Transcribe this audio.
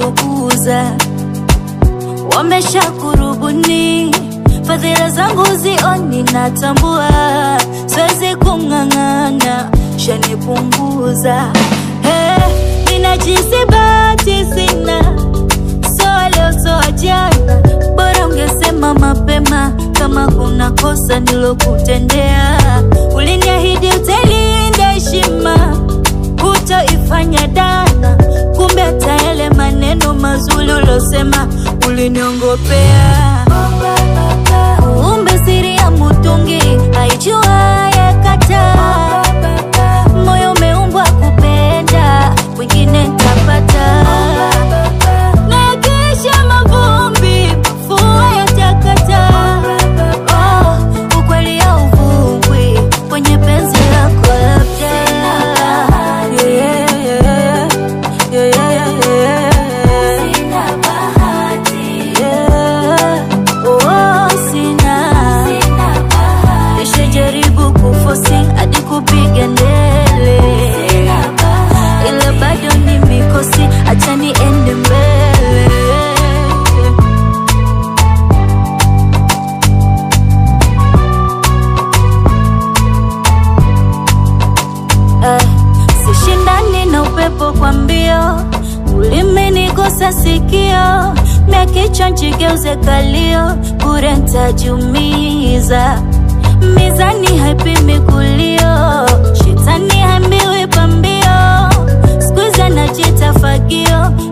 wameniuguza, wamesha kurubuni fadhila zangu zioni, natambua siwezi kung'ang'ana, shanipunguza hey, ninajisi bahati sina soa leo soa jana, bora ungesema mapema kama kuna kosa nilokutendea. Uliniahidi utailinda heshima, hutoifanya dana, kumbe hata yale maneno mazuri ulosema uliniongopea. Kumbe siri ya mutungi haijua yakataa, moyo umeumbwa kupenda, wengine ntapata na kesha mavumbi, mvua yatakata. Oh, ukweli hauvungwi kwenye penzi lako labda. Yeah, yeah, yeah, yeah, yeah. Yeah. Oh, sina. Nishajaribu kufosi hadi kupiga ndele ila bado ni mikosi, acha niende mbele. Eh, sishindani na upepo kwa mbio, ulimenigusa sikio, mia kichwa njigeuze kalio, bure ntajumiza. Mizani haipimi kulio, shetani hambiwi pambio, skuizi anajita fagio,